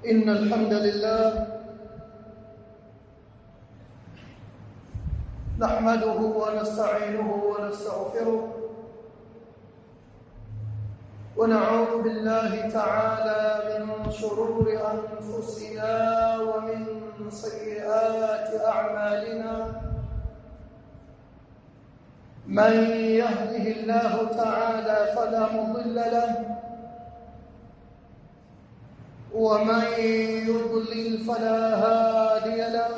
إن الحمد لله نحمده ونستعينه ونستغفره ونعوذ بالله تعالى من شرور أنفسنا ومن سيئات أعمالنا من يهده الله تعالى فلا مضل له ومن يضلل فلا هادي له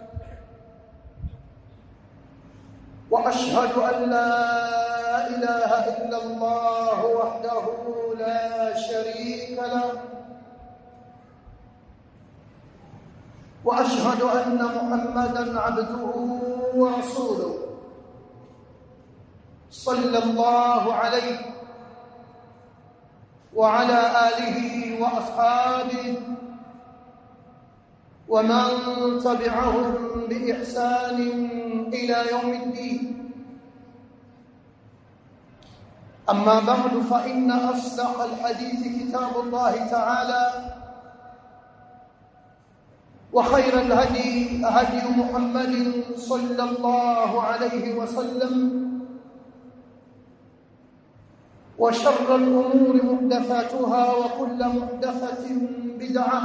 واشهد ان لا اله الا الله وحده لا شريك له واشهد ان محمدا عبده ورسوله صلى الله عليه وعلى اله واصحابه ومن تبعهم باحسان الى يوم الدين اما بعد فان اصدق الحديث كتاب الله تعالى وخير الهدي هدي محمد صلى الله عليه وسلم وشر الأمور محدثاتها وكل محدثة بدعة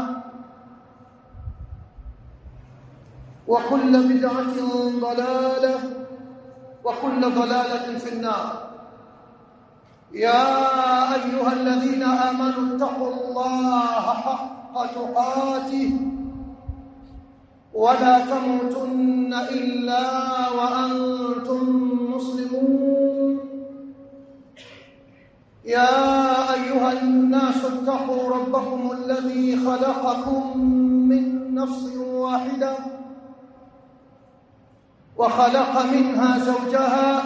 وكل بدعة ضلالة وكل ضلالة في النار يا أيها الذين آمنوا اتقوا الله حق تقاته ولا تموتن إلا وأنتم مسلمون يا ايها الناس اتقوا ربكم الذي خلقكم من نفس واحده وخلق منها زوجها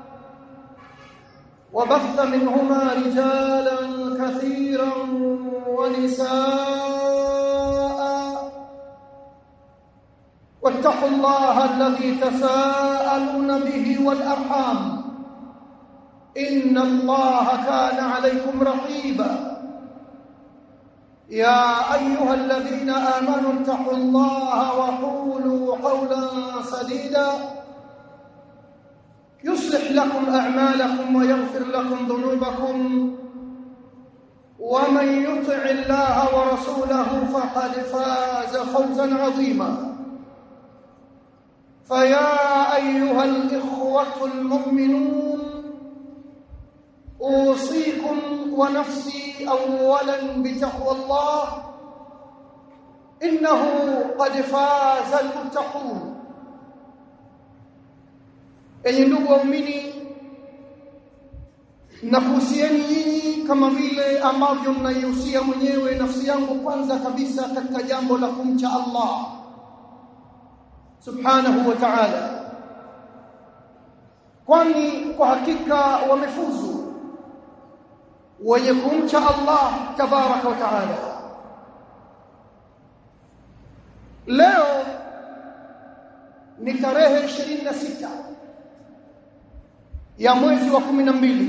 وبث منهما رجالا كثيرا ونساء واتقوا الله الذي تساءلون به والارحام إن الله كان عليكم رقيبا يا أيها الذين آمنوا اتقوا الله وقولوا قولا سديدا يصلح لكم أعمالكم ويغفر لكم ذنوبكم ومن يطع الله ورسوله فقد فاز فوزا عظيما فيا أيها الإخوة المؤمنون اوصيكم ونفسي اولا بتقوى الله انه قد فاز المتقون enyi ndugu waumini nakuhusieni nyinyi kama vile ambavyo mnaihusia mwenyewe nafsi yangu kwanza kabisa katika jambo la kumcha Allah subhanahu wa ta'ala kwani kwa hakika wamefuzu wenye kumcha Allah tabaraka wa taala leo ni tarehe 26 ya mwezi wa 12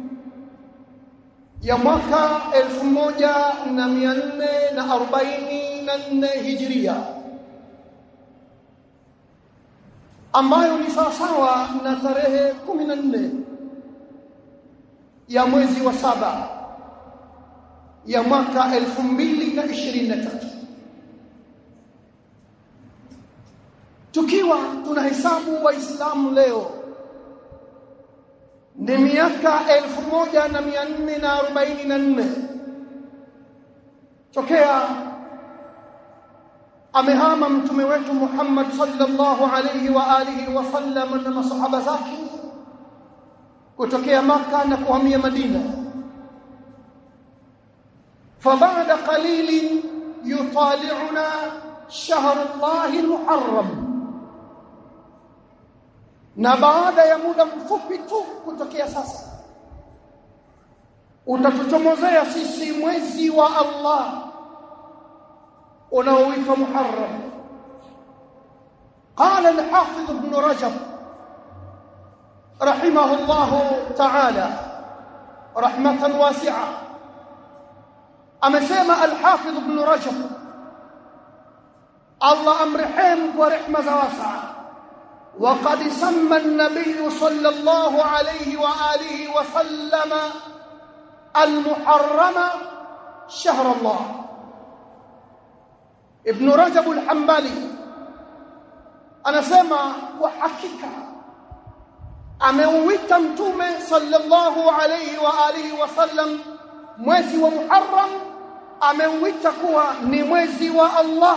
ya mwaka 1444 hijria ambayo ni sawasawa na tarehe 14 ya mwezi wa saba ya mwaka 2023 tukiwa tunahesabu waislamu leo ni miaka 1444 tokea amehama mtume wetu Muhammad sallallahu alayhi wa alihi wa sallam na masahaba zake kutokea maka na kuhamia Madina فبعد قليل يطالعنا شهر الله المحرم na baada ya muda mfupi tu kutokea sasa utatuchomozea sisi mwezi wa Allah unaoitwa Muharram قال الحافظ ابن رجب رحمه الله تعالى رحمة واسعة amesema al-Hafidh Ibn Rajab الله امرحم ورحمه واسعه وقد سمى النبي صلى الله عليه واله وسلم المحرم شهر الله ابن رجب الحنبلي anasema kwa hakika ameuita mtume sallallahu alayhi wa alihi wasallam mwezi wa Muharram ameuita kuwa ni mwezi wa Allah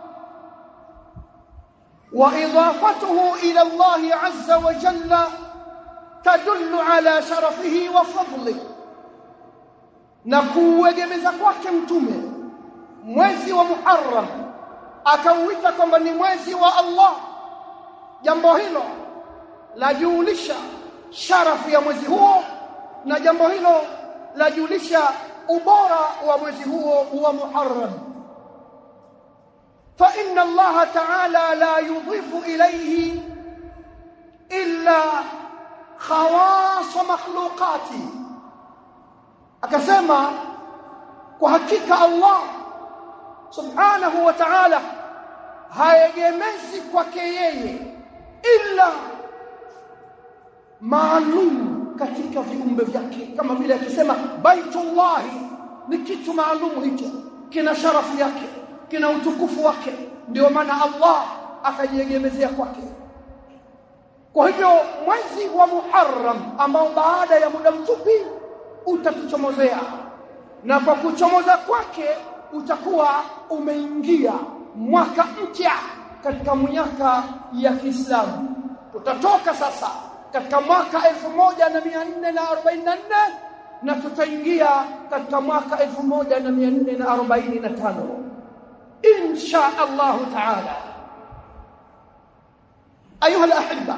wa idafatuhu ila Allah azza wa jalla tadullu ala sharafihi wa fadlihi na kuuegemeza kwake mtume mwezi wa Muharram akauita kwamba ni mwezi wa Allah jambo hilo lajulisha sharafu ya mwezi huo na jambo hilo lajulisha ubora wa mwezi huo wa Muharram fa inna Allah ta'ala la yudhifu ilayhi illa khawas makhluqati akasema kwa hakika Allah subhanahu wa ta'ala haegemezi kwake yeye illa maalum katika viumbe vyake kama vile akisema baitullah ni kitu maalum hicho kina sharafu yake kina utukufu wake ndio maana Allah akajiegemezea kwake kwa hivyo mwezi wa Muharram ambao baada ya muda mfupi utatuchomozea na kwa kuchomoza kwake utakuwa umeingia mwaka mpya katika miaka ya Kiislamu tutatoka sasa katika mwaka 1444 na tutaingia katika mwaka 1445 insha Allah taala ayuha alahibba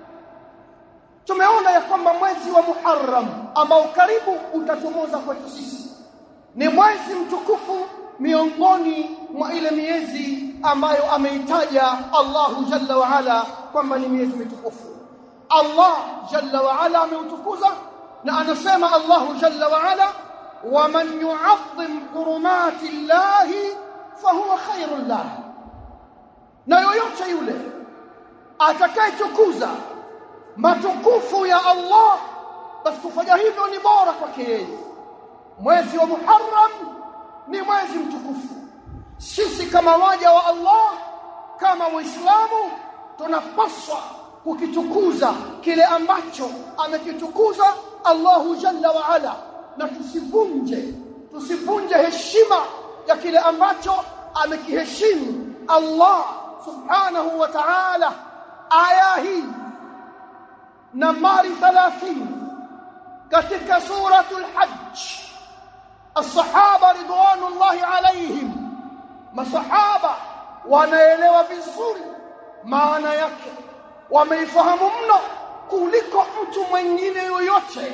tumeona ya kwamba mwezi wa Muharram ambao karibu utachomoza kwetu sisi ni mwezi mtukufu miongoni mwa ile miezi ambayo ameitaja Allahu Jalla wa Ala kwamba ni miezi mitukufu Allah Jalla wa Ala ameutukuza na anasema Allahu Jalla wa Ala waman yu'azzim hurumati llahi fahuwa khairun lah na yoyote yule atakayetukuza matukufu ya Allah basi kufanya hivyo ni bora kwake yeye mwezi wa Muharram ni mwezi mtukufu sisi kama waja wa Allah kama waislamu tunapaswa kukitukuza kile ambacho amekitukuza Allahu Jalla wa Ala na tusivunje tusivunje heshima ya kile ambacho amekiheshimu Allah subhanahu wa ta'ala aya hii nambari 30 katika suratul hajj الصحابه رضوان الله عليهم masahaba wanaelewa vizuri maana yake wameifahamu mno kuliko mtu mwingine yoyote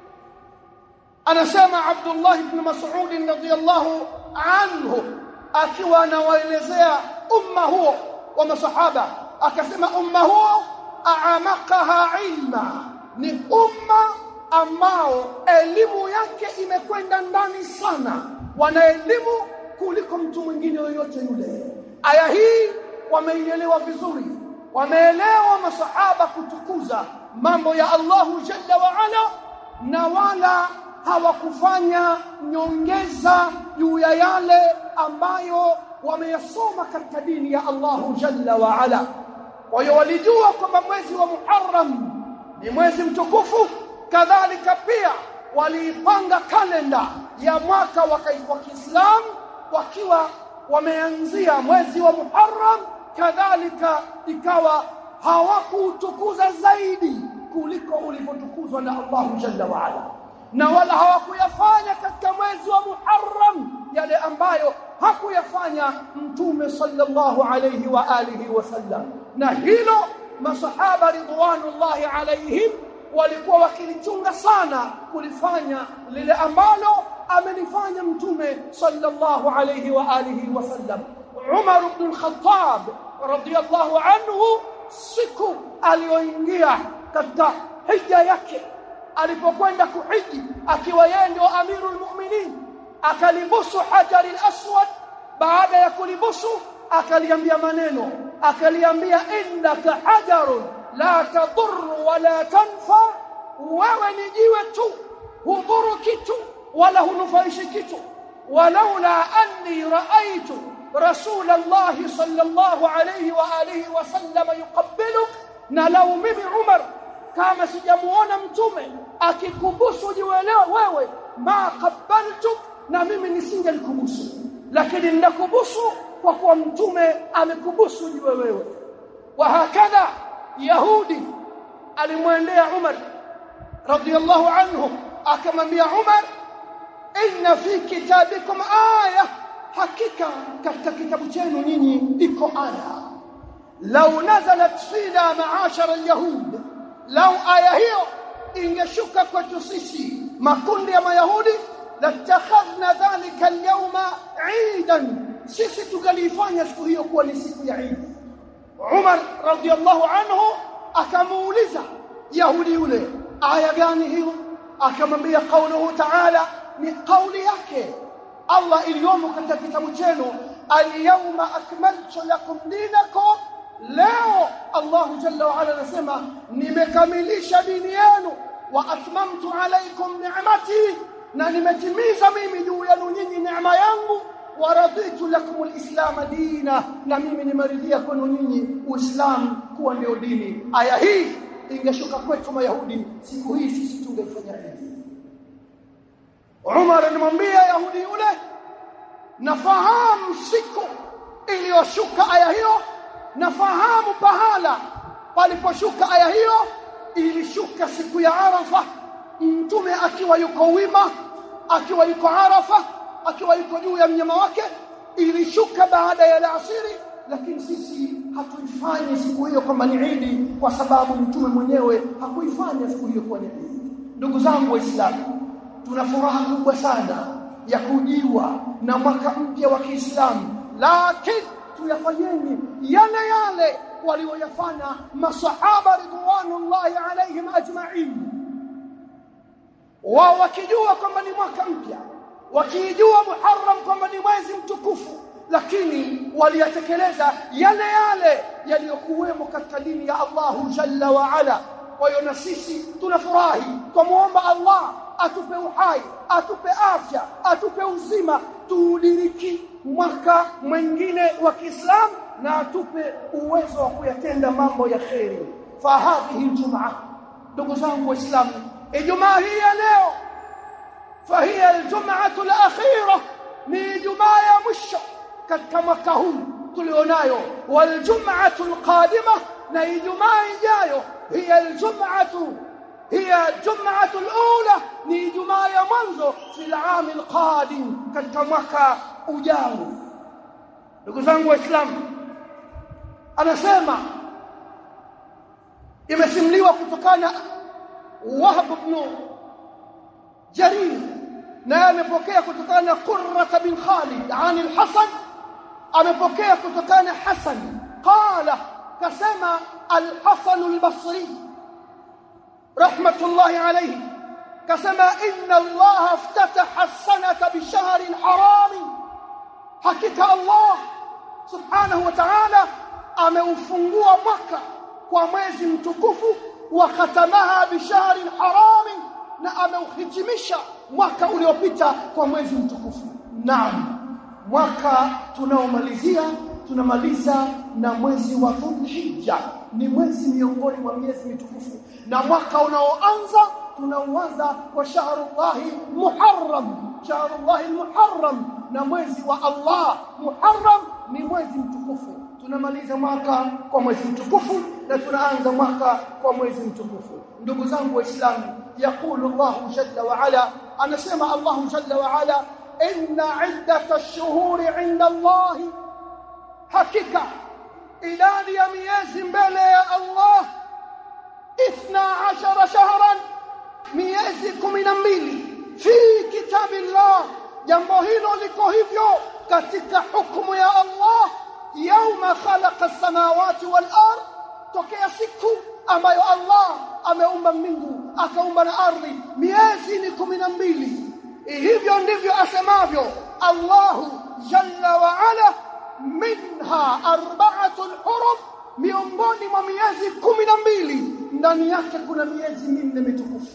anasema Abdullah ibn Mas'ud radhiyallahu anhu akiwa anawaelezea umma huo wa masahaba akasema umma huo aamakaha ilma ni umma ambao elimu yake imekwenda ndani sana wana elimu kuliko mtu mwingine yoyote yule aya hii wameielewa vizuri wameelewa masahaba kutukuza mambo ya Allahu Jalla wa Ala na wala hawakufanya nyongeza juu ya yale ambayo wameyasoma katika dini ya Allahu Jalla wa Ala kwa hiyo walijua kwamba mwezi wa Muharram ni mwezi mtukufu kadhalika pia waliipanga kalenda ya mwaka wa Kiislamu wakiwa wameanzia mwezi wa Muharram kadhalika ikawa hawakuutukuza zaidi kuliko ulivyotukuzwa na Allahu Jalla wa Ala na wala hawakuyafanya katika mwezi wa Muharram yale ambayo hakuyafanya mtume sallallahu alayhi wa alihi wasallam na hilo masahaba ridwanullahi alaihim walikuwa wakilichunga sana kulifanya lile ambalo amelifanya mtume sallallahu alayhi wa alihi wasallam Umar ibn al-Khattab radiyallahu anhu siku aliyoingia katika hija yake alipokwenda kuhiji akiwa yeye ndio amirul mu'minin akalibusu hajari al-aswad baada ya kulibusu akaliambia maneno akaliambia innaka hajarun la tadur wala tanfa wewe ni jiwe tu hudhuru kitu wala hunufaishi kitu walaula anni raaitu رسول الله صلى الله عليه واله وسلم يقبلك na lau mimi Umar kama sijamuona mtume akikubusu jiwelewa wewe ma qabaltuk na mimi nisingelikubusu lakini ninakubusu kwa kuwa mtume amekubusu jiwe wewe wa hakadha yahudi alimwendea Umar radiyallahu anhu akamwambia Umar inna fi kitabikum aya hakika katika kitabu chenu nyinyi iko aya lau nazalat fina maashara alyahud lau aya hiyo ingeshuka kwetu sisi makundi ya mayahudi latakhadhna dhalika alyawma eidan sisi tungalifanya siku hiyo kuwa ni siku ya Eid Umar radiyallahu anhu akamuuliza yahudi yule aya gani hiyo akamwambia kauluhu ta'ala ni kauli yake Allah iliyomo katika kitabu chenu al-yawma akmaltu lakum dinakum leo Allah jalla wa ala anasema nimekamilisha dini yenu wa atmamtu alaykum ni'mati na nimetimiza mimi juu yenu nyinyi neema yangu wa raditu lakum al-islam dina na mimi nimeridhia kwenu nyinyi uislamu kuwa ndio dini aya hii ingeshuka kwetu mayahudi siku hii sisi tungefanya hivi Umar alimwambia Yahudi yule nafahamu siku iliyoshuka aya hiyo nafahamu pahala paliposhuka aya hiyo ilishuka siku ya Arafa mtume akiwa yuko wima akiwa yuko Arafa akiwa yuko juu ya mnyama wake ilishuka baada ya alasiri lakini sisi hatuifanyi siku hiyo kwamba ni Idi kwa sababu mtume mwenyewe hakuifanya siku hiyo kuwa ni Idi ndugu zangu waislamu tuna furaha kubwa sana ya kujiwa na mwaka mpya wa Kiislamu lakini tuyafanyeni yale yale walioyafanya masahaba ridwanullahi alaihim ajma'in wao wakijua kwamba ni mwaka mpya wakijua Muharram kwamba ni mwezi mtukufu lakini waliyatekeleza yale yale yaliyokuwemo katika dini ya Allahu jalla wa ala kwa hiyo na sisi tunafurahi tumuomba Allah atupe uhai atupe afya atupe uzima tuudiriki mwaka mwingine wa Kiislamu na atupe uwezo wa kuyatenda mambo ya kheri fa hadhihi aljumaa ndugu zangu waislamu ijumaa hii ya leo fa hiya aljumaatu alakhira ni ijumaa ya mwisho katika mwaka huu tulionayo waljumaatu alqadima na ijumaa ijayo hiya aljumaatu هي الجمعة الأولى ni Ijumaa ya mwanzo fil aam alqadim katika mwaka ujao ndugu zangu waislamu anasema imesimuliwa kutokana Wahb ibn Jarir na amepokea kutokana na Qurra bin Khalid an al-Hasan amepokea kutokana Hasan qala kasema al-Hasan al-Basri رحمة الله عليه كما إن الله افتتح السنة بشهر حرام حقيقة الله سبحانه وتعالى ameufungua mwaka kwa mwezi mtukufu wa khatamaha bishahri harami na ameuhitimisha mwaka uliopita kwa mwezi mtukufu naam mwaka tunaomalizia tunamaliza na mwezi wa Dhulhijja ni mwezi miongoni mwa miezi mitukufu na mwaka unaoanza tunauanza kwa shahrullahi muharram shahrullahi muharram na mwezi wa Allah muharram ni mwezi mtukufu tunamaliza mwaka kwa mwezi mtukufu na tunaanza mwaka kwa mwezi mtukufu ndugu zangu waislamu yakulu Allah jalla wa ala anasema Allah jalla wa ala inna iddata ash-shuhuri 'inda Allah hakika idadi ya miezi mbele ya Allah 12 shahran miezi 12 fi kitabillah jambo hilo liko hivyo katika hukumu ya Allah yauma khalaqa as-samawati wal ard tokea siku ambayo Allah ameumba mbingu akaumba na ardhi miezi ni 12 hivyo ndivyo asemavyo Allahu jalla wa ala minha minha arba'atun hurum miongoni mwa miezi kumi na mbili ndani yake kuna miezi minne mitukufu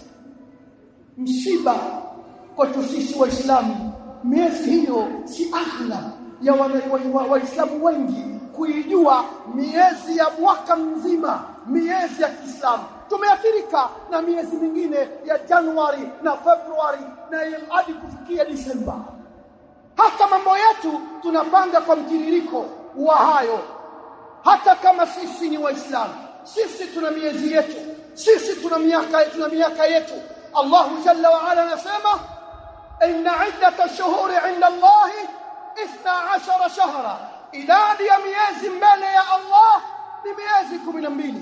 msiba kwetu sisi waislamu miezi hiyo si ahla ya waislamu wa, wa, wa wengi kuijua miezi ya mwaka mzima miezi ya Kiislamu tumeathirika na miezi mingine ya Januari na Februari na hadi kufikia Disemba hata mambo yetu tunapanga kwa mtiririko wa hayo hata kama sisi ni waislamu sisi tuna miezi yetu sisi tuna miaka tuna miaka yetu Allah jalla wa ala anasema inna iddata ash-shuhuri 'inda Allah 12 shahra idadi ya miezi mbele ya Allah ni miezi 12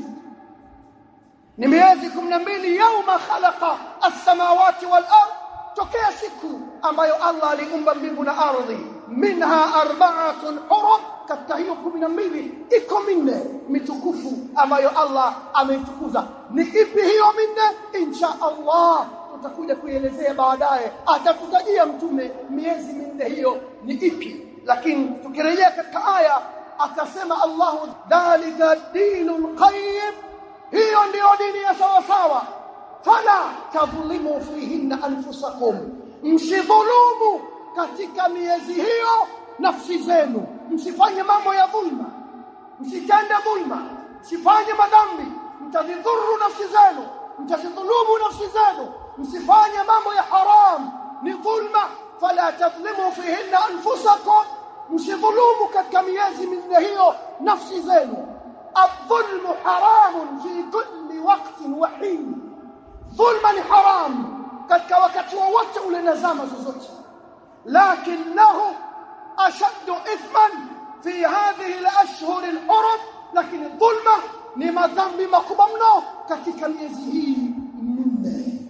ni miezi 12 yauma khalaqa as-samawati wal ard tokea siku ambayo Allah aliumba mbingu na ardhi minha arba'atun hurum katika hiyo 12 iko minne mitukufu ambayo Allah ameitukuza ni ipi hiyo minne insha Allah tutakuja kuielezea baadaye atatutajia mtume miezi minne hiyo ni ipi lakini tukirejea katika aya akasema Allah dhalika dinul qayyim hiyo ndiyo dini ya sawa sawa fala tadhlimu fihinna anfusakum msidhulumu katika miezi hiyo nafsi zenu msifanye mambo ya dhulma msitende dhulma msifanye madhambi mtadhuru nafsi zenu mtazidhulumu nafsi zenu msifanye mambo ya haram ni dhulma fala tadhlimu fihinna anfusakum msidhulumu katika miezi minne hiyo nafsi zenu الظلم حرام في كل وقت وحين ظلما حرام katika wakati wowote ule na zama zozote lakinahu ashaddu ithman fi hadhihi al-ashhur al-hurum lakini dhulma ni madhambi makubwa mno katika miezi hii minne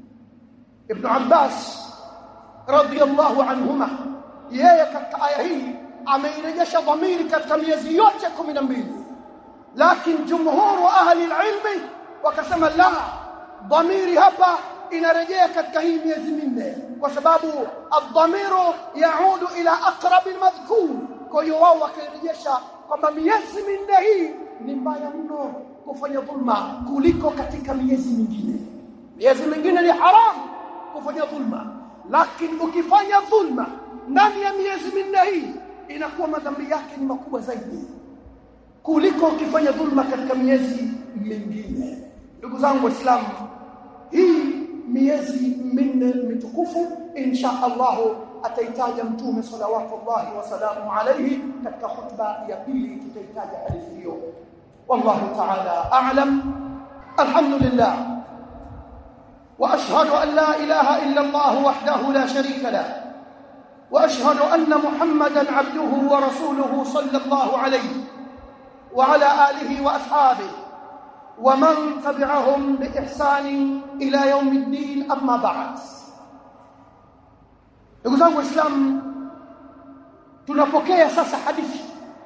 ibn Abbas radiyallahu anhuma yeye katika aya hii ameirejesha dhamiri katika miezi yote 12 lakini jumhuru ahli ilmi wakasema la dhamiri hapa inarejea katika hii miezi minne kwa sababu adhamiru yaudu ila aqrab almadhkur kwa hiyo wao wakairejesha kwamba miezi minne hii ni mbaya mno kufanya dhulma kuliko katika miezi mingine miezi mingine ni haram kufanya dhulma lakini ukifanya dhulma ndani ya miezi minne hii inakuwa madhambi yake ni makubwa zaidi kuliko ukifanya dhulma katika miezi mingine ndugu zangu waislamu hii miezi minne mitukufu insha Allah ataitaja mtume salawatullahi wasalamu alayhi katika khutba ya pili tutaitaja hadithi hiyo wallahu ta'ala a'lam alhamdulillah واشهد ان لا اله الا الله وحده لا شريك له واشهد ان محمدا عبده ورسوله صلى الله عليه وعلى اله واصحابه ومن تبعهم باحسان الى يوم الدين اما بعد ndugu zangu waislamu tunapokea sasa hadithi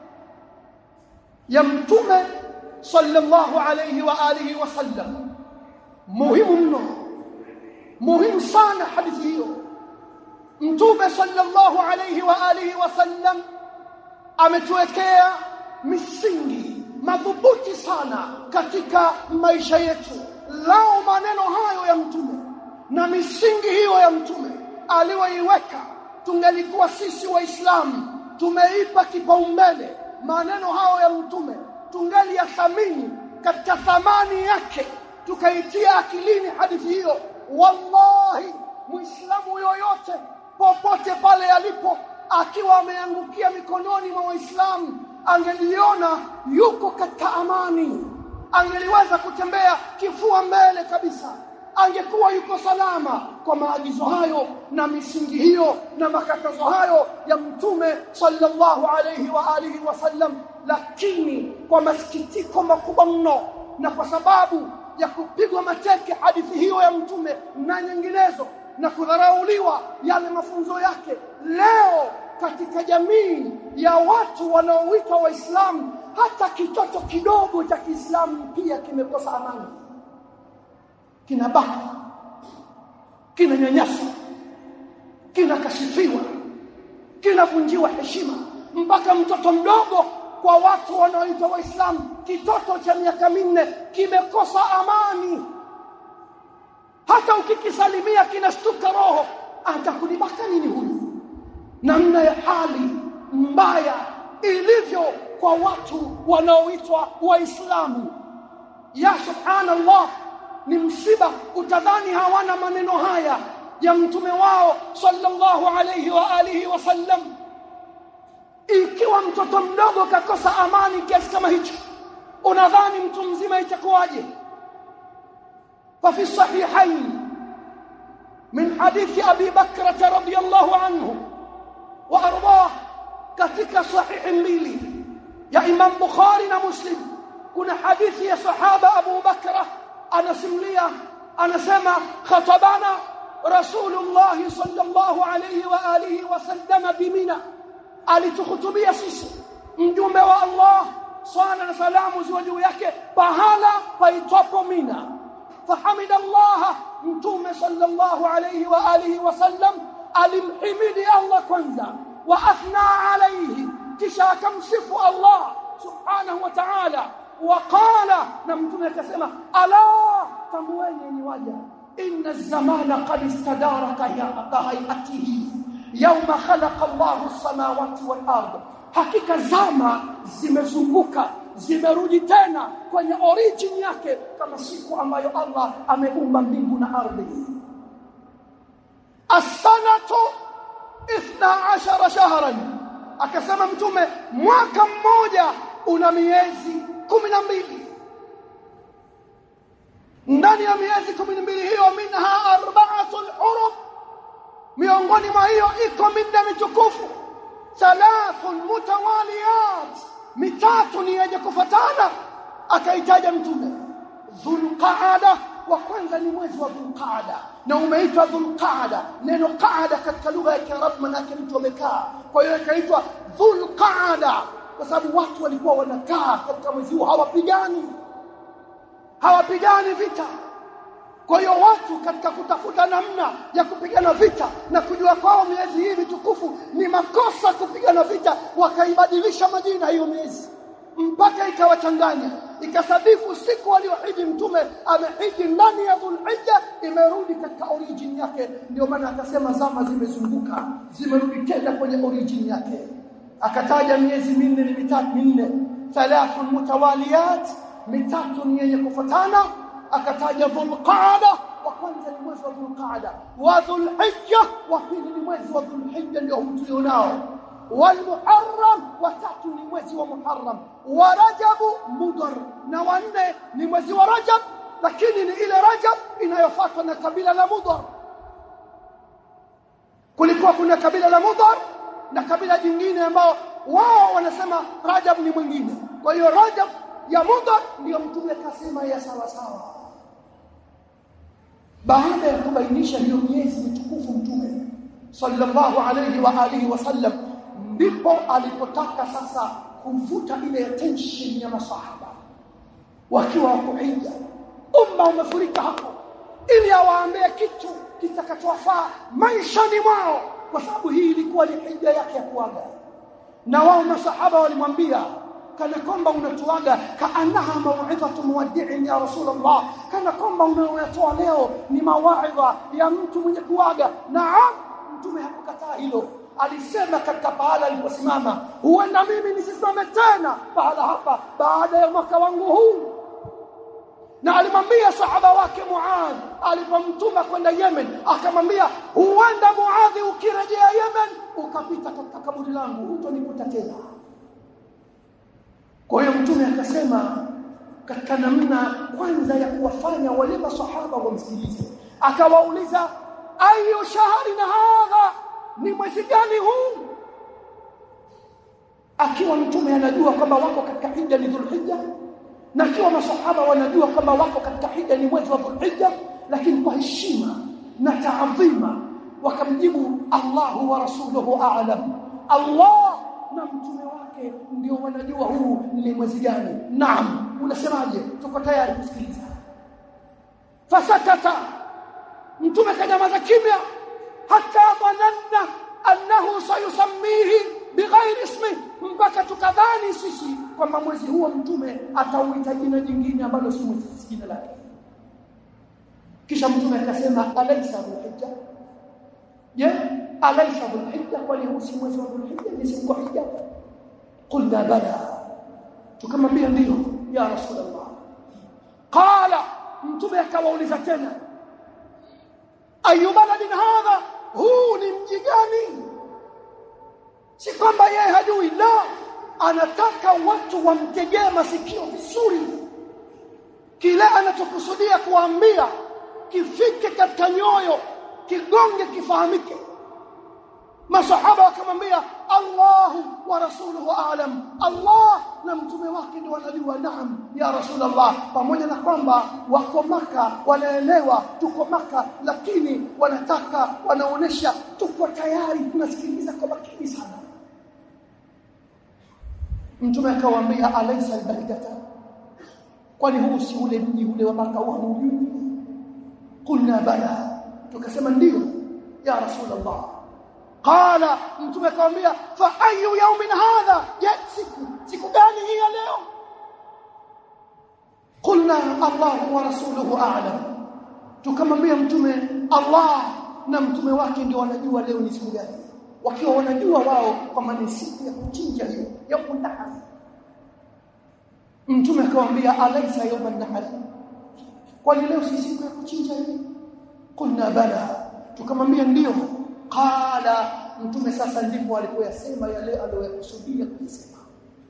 ya mtume sallallahu alayhi wa alihi wasallam muhimu mno muhimu sana hadithi hiyo mtume sallallahu alayhi wa alihi wasallam ametuwekea misingi madhubuti sana katika maisha yetu lao maneno hayo ya mtume na misingi hiyo ya mtume aliyoiweka tungelikuwa sisi waislamu tumeipa kipaumbele maneno hayo ya mtume tungeliyathamini katika thamani yake tukaitia akilini hadithi hiyo wallahi muislamu yoyote popote pale alipo akiwa ameangukia mikononi mwa waislamu angeliona yuko katika amani angeliweza kutembea kifua mbele kabisa angekuwa yuko salama kwa maagizo hayo na misingi hiyo na makatazo hayo ya mtume sallallahu alayhi wa alihi wasallam lakini kwa masikitiko makubwa mno na kwa sababu ya kupigwa mateke hadithi hiyo ya mtume na nyinginezo na kudharauliwa yale mafunzo yake leo katika jamii ya watu wanaoitwa waislamu hata kitoto kidogo cha Kiislamu pia kimekosa amani kinabaka kinanyanyaswa kinakashifiwa kinavunjiwa heshima mpaka mtoto mdogo kwa watu wanaoitwa waislamu kitoto cha miaka minne kimekosa amani hata ukikisalimia kinashtuka roho atakulibaka nini huyu namna ya hali mbaya ilivyo kwa watu wanaoitwa waislamu ya subhanallah ni msiba utadhani hawana maneno haya ya mtume wao sallallahu alayhi wa alihi wasallam ikiwa mtoto mdogo kakosa amani kiasi kama hicho unadhani mtu mzima itakuwaje ففي الصحيحين من حديث أبي بكرة رضي الله عنه وأرضاه katika sahihi mbili ya Imam Bukhari na Muslim kuna hadithi ya sahaba Abu Bakra anasimulia anasema khatabana Rasulullah sallallahu alayhi wa alihi wasallam bimina alitukhutubia sisi mjumbe wa Allah swala na salamu ziwe juu yake pahala paitwapo Mina fahamida Allah mtume sallallahu alayhi wa alihi wasallam alimhimidi Allah kwanza واثنى عليه kisha akamsifu Allah subhanahu wa ta'ala waqala na mtume akasema ala tambueni ni waja inna az-zamana qad istadara kahayatihi yawma khalaqa Allahu as-samawati wal ard hakika zama zimezunguka zimerudi tena kwenye origin yake kama siku ambayo Allah ameumba mbingu na ardhi as-sanatu 12 shahran akasema mtume mwaka mmoja una miezi 12 ndani ya miezi 12 hiyo minha arba'atul hurum miongoni mwa hiyo iko minda mitukufu thalathun mutawaliyat mitatu ni yenye kufatana akaitaja mtume dhulqaada wa kwanza ni mwezi wa dhulqaada na umeitwa dhulqaada neno qaada katika lugha ya kiarabu manake mtu amekaa kwa hiyo ikaitwa dhulqaada kwa sababu watu walikuwa wanakaa katika mwezi huu hawapigani hawapigani vita kwa hiyo watu katika kutafuta namna ya kupigana vita na kujua kwao miezi hii mitukufu ni makosa kupigana vita wakaibadilisha majina hiyo miezi mpaka ikawachanganya ikasadifu siku aliyohiji mtume amehiji ndani ya dhulhijja imerudi katika origin yake ndio maana akasema zama zimezunguka zimerudi tena kwenye origin yake akataja miezi minne ni mitatu minne thalathun mutawaliyat mitatu ni yenye kufuatana akataja dhulqaada wa kwanza ni mwezi wa dhulqaada wa dhulhijja wa pili ni mwezi wa dhulhijja ndio tulionao والمحرم watatu ni mwezi wa Muharram wa Rajab Mudhar na wanne ni mwezi wa Rajab lakini ni ile Rajab inayofuatwa na kabila la Mudhar kulikuwa kuna kabila la Mudhar na kabila jingine ambao wao wanasema Rajab ni mwingine kwa hiyo Rajab ya Mudhar ndiyo mtume kasema ya sawa sawa baada ya kubainisha hiyo miezi mitukufu mtume sallallahu alayhi wa alihi wasallam ndipo alipotaka sasa kuvuta ile attention ya masahaba wakiwa wako hija umma umefurika hapo ili awaambie kitu kitakachowafaa maishani mwao kwa sababu hii ilikuwa ni hija yake ya kuaga na wao masahaba walimwambia kana kwamba unatuaga kaanaha mauidhatu muwaddi'in ya rasulullah kana kwamba unayotoa leo ni mawaidha ya mtu mwenye kuaga naam mtume hakukataa hilo alisema katika pahala aliposimama huenda mimi nisisimame tena pahala hapa baada ya mwaka wangu huu na alimwambia sahaba wake Muadh alipomtuma kwenda Yemen akamwambia huenda Muadhi ukirejea Yemen ukapita katika kaburi langu hutonikuta tena kwa hiyo mtume akasema katika namna kwanza ya kuwafanya wale masahaba wamsikilize akawauliza ayu shahri na hadha ni mwezi gani huu akiwa mtume anajua kwamba wako katika hija ni dhulhijja na akiwa masahaba wanajua kwamba wako katika hija ni mwezi wa dhulhijja lakini kwa heshima na taadhima wakamjibu Allahu wa rasuluhu a'lam Allah na mtume wake ndio wanajua huu ni mwezi gani naam unasemaje tuko tayari kusikiliza fasakata mtume kanyamaza kimya hata dhananna annahu sayusammihi bighairi ismi mpaka tukadhani siku sisi kwamba mwezi huo mtume atauita jina jingine ambalo si mwezi jina lake kisha mtume akasema alaysa dhulhijja je alaysa dhulhijja kwani huu si mwezi wa dhulhijja ni siku ya hija qulna bala tukamwambia ndio ya rasulullah qala mtume akawauliza tena ayu baladin hadha huu ni mji gani si kwamba yeye hajui la anataka watu wamtegee masikio vizuri kile anachokusudia kuambia kifike katika nyoyo kigonge kifahamike masahaba wakamwambia Allahu wa rasuluhu aalam Allah na mtume wake ndio wanajua naam ya rasulullah pamoja na kwamba wako maka wanaelewa tuko maka lakini wanataka wanaonesha tuko tayari tunasikiliza kwa makini sana mtume akawaambia alaysa albaidata kwani huu si ule mji ule wa maka wa hujui qulna bala tukasema ndio ya rasulullah qala mtume akamwambia fa ayu yawmin hadha je siku siku gani hii ya leo qulna allah wa rasuluhu a'lam tukamwambia mtume allah na mtume wake ndio wanajua leo ni siku gani wakiwa wanajua wao kwamba ni siku ya kuchinja hiyo ya kundahar mtume akamwambia alaysa yawman nahar kwani leo si siku ya kuchinja hiyo qulna bala tukamwambia ndio qala mtume sasa ndipo alipoyasema yale aliyokusudia kusema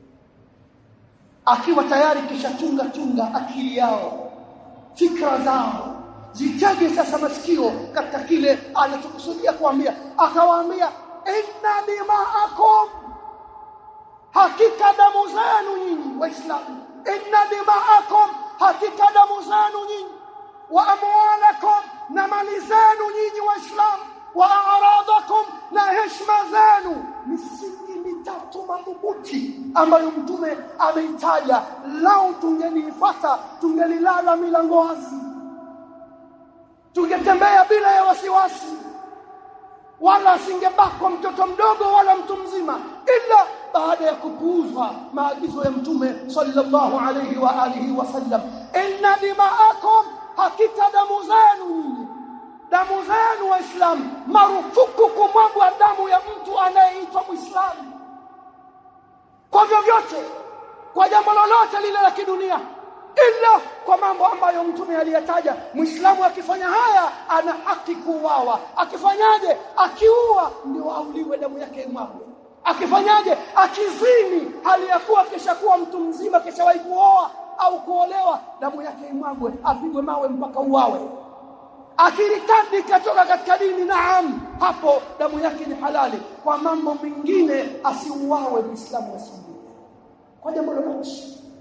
akiwa tayari kisha chunga chunga akili yao fikra zao zitege sasa masikio katika kile alichokusudia kuambia akawaambia inna dima'akum hakika damu zenu nyinyi waislamu inna dima'akum hakika damu zenu nyinyi wa amwalakum na mali zenu nyinyi waislamu wa a'radakum na heshima zenu misingi mitatu madhubuti ambayo mtume ameitaja lau tungelifuata tungelilala milango wazi tungetembea bila ya wasiwasi wala asingebakwa mtoto mdogo wala mtu mzima ila baada ya kupuuzwa maagizo ya mtume sallallahu alayhi wa alihi wasallam inna dima'akum hakika damu zenu nyinyi damu zenu waislamu marufuku kumwagwa damu ya mtu anayeitwa muislamu kwa vyovyote kwa jambo lolote lile la kidunia ila kwa mambo ambayo mtume aliyataja muislamu akifanya haya ana haki kuuawa akifanyaje akiua ndio auliwe damu yake imwagwe akifanyaje akizini hali ya kuwa kishakuwa mtu mzima kishawahi kuoa au kuolewa damu yake imwagwe apigwe mawe mpaka uawe akiritadi katoka katika dini naam hapo damu yake ni halali kwa mambo mengine asiuawe muislamu asiuawe kwa jambo lolote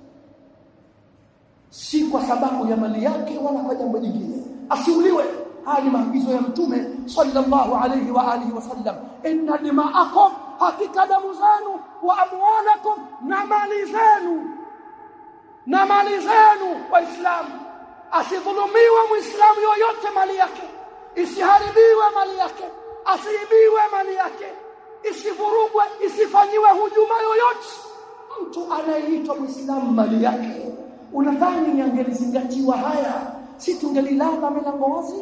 si kwa sababu ya mali yake wala kwa jambo jingine asiuliwe haya ni maagizo ya mtume sallallahu alayhi wa alihi wasallam inna dima'akum hakika damu zenu wa amwalakum na mali zenu na mali zenu waislamu asidhulumiwe muislamu yoyote mali yake isiharibiwe mali yake asiibiwe mali yake isivurugwe isifanyiwe hujuma yoyote mtu anayeitwa muislamu mali yake unadhani yangelizingatiwa haya si tungelilala milango wazi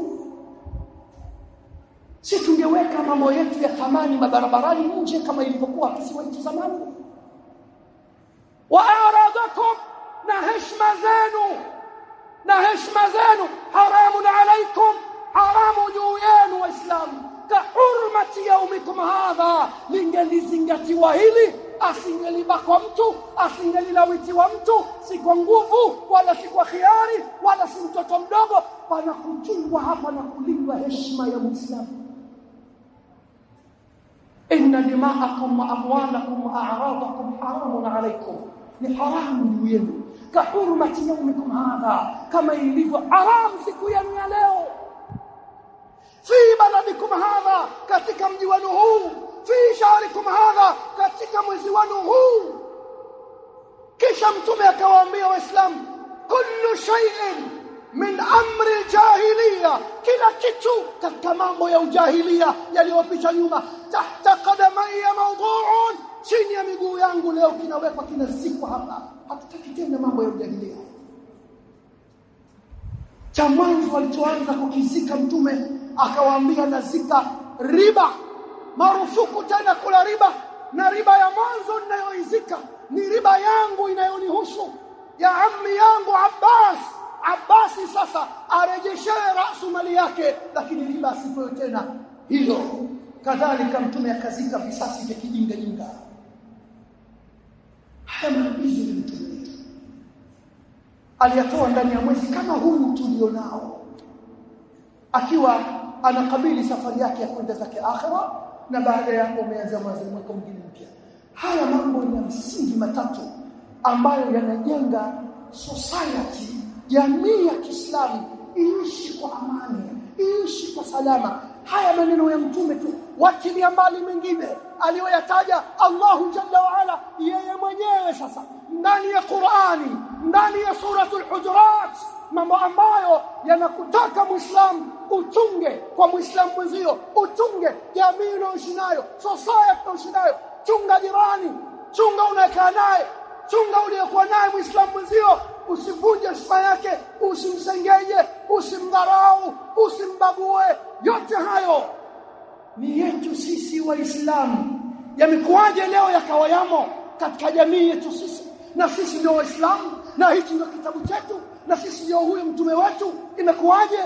si tungeweka mambo yetu ya thamani mabarabarani nje kama ilivyokuwa kisiwa cha zamani wa aradakum na heshima zenu na heshima zenu haramun alaikum haramu juu yenu waislamu ka hurmati yaumikum hadha lingelizingatiwa hili asingelibakwa mtu asingelilawitiwa mtu si kwa nguvu wala si kwa khiari wala si mtoto mdogo pana kuchungwa hapa na kulindwa heshima ya muislamu inna dima'akum wa amwalakum wa a'radakum haramun alaykum ni haramu juu yenu ka hurmati yaumikum hadha kama ilivyo haramu siku yenu ya leo fi baladikum hadha katika mji wenu huu fi shahrikum hadha katika mwezi wenu huu kisha mtume akawaambia waislamu kullu shay'in min amri jahiliya kila kitu katika mambo ya ujahilia yaliyopita nyuma tahta qadamaya mawdu'un chini ya miguu yangu leo kinawekwa kinazikwa hapa hatutaki tena mambo ya ujahilia cha mwanzo alichoanza kukizika mtume akawaambia nazika riba marufuku tena kula riba na riba ya mwanzo ninayoizika ni riba yangu inayonihusu ya ammi yangu Abbas Abbasi sasa arejeshewe rasu mali yake lakini riba asipewe tena hilo kadhalika mtume akazika visasi vya kijinga jinga haya maagizo ni mtume wetu aliyatoa ndani ya mwezi kama huu tulionao akiwa anakabili safari yake ya kwenda zake akhira na baada ya hapo umeanza mwezi mwaka mwingine mpya haya mambo ni ya msingi matatu ambayo yanajenga society jamii ya Kiislamu iishi kwa amani iishi kwa salama haya maneno ya mtume tu wachilia mbali mengine aliyoyataja Allahu jalla wa ala yeye mwenyewe sasa ndani ya Qur'ani ndani ya suratul hujurat mambo ambayo yanakutaka muislamu uchunge kwa muislamu mwenzio uchunge jamii unayoishi nayo society unayoishi nayo chunga jirani chunga unayekaa naye chunga uliyekuwa naye muislamu mwenzio usivunje heshima yake usimsengenye usimdharau usimbague yote hayo ni yetu sisi waislamu yamekuwaje leo yakawa yamo katika jamii yetu sisi na sisi ndio waislamu na hichi ndio kitabu chetu na sisi ndio huyu mtume wetu imekuwaje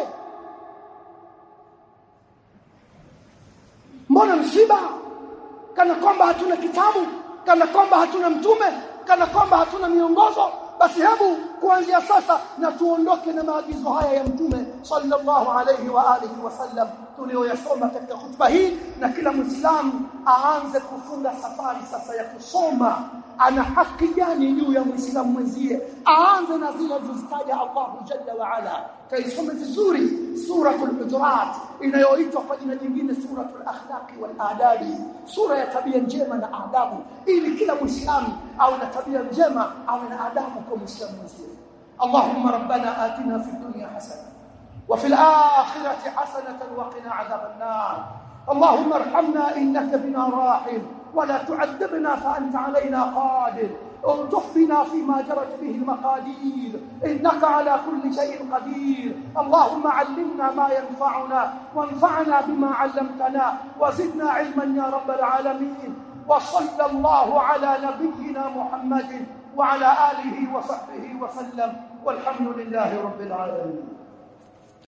mbona msiba kana kwamba hatuna kitabu kana kwamba hatuna mtume kana kwamba hatuna miongozo basi hebu kuanzia sasa na tuondoke na maagizo haya ya mtume sallallahu alayhi wa alihi wasallam tuliyoyasoma katika hutuba hii na kila muislamu aanze kufunga safari sasa ya kusoma ana haki gani juu ya muislamu mwenzie aanze na zile zilizozitaja Allahu jalla wa ala kaisome vizuri suratul hujurat inayoitwa kwa jina jingine suratul akhlaqi wal adabi sura ya tabia njema na adabu ili kila muislamu awe na tabia njema awe na adabu kwa muislamu mwenzie اللهم ربنا آتنا في الدنيا حسنه وفي الآخرة حسنة وقنا عذاب النار اللهم ارحمنا إنك بنا راحم ولا تعذبنا فأنت علينا قادر الطف بنا فيما جرت به المقادير إنك على كل شيء قدير اللهم علمنا ما ينفعنا وانفعنا بما علمتنا وزدنا علما يا رب العالمين وصلى الله على نبينا محمد وعلى آله وصحبه وسلم والحمد لله رب العالمين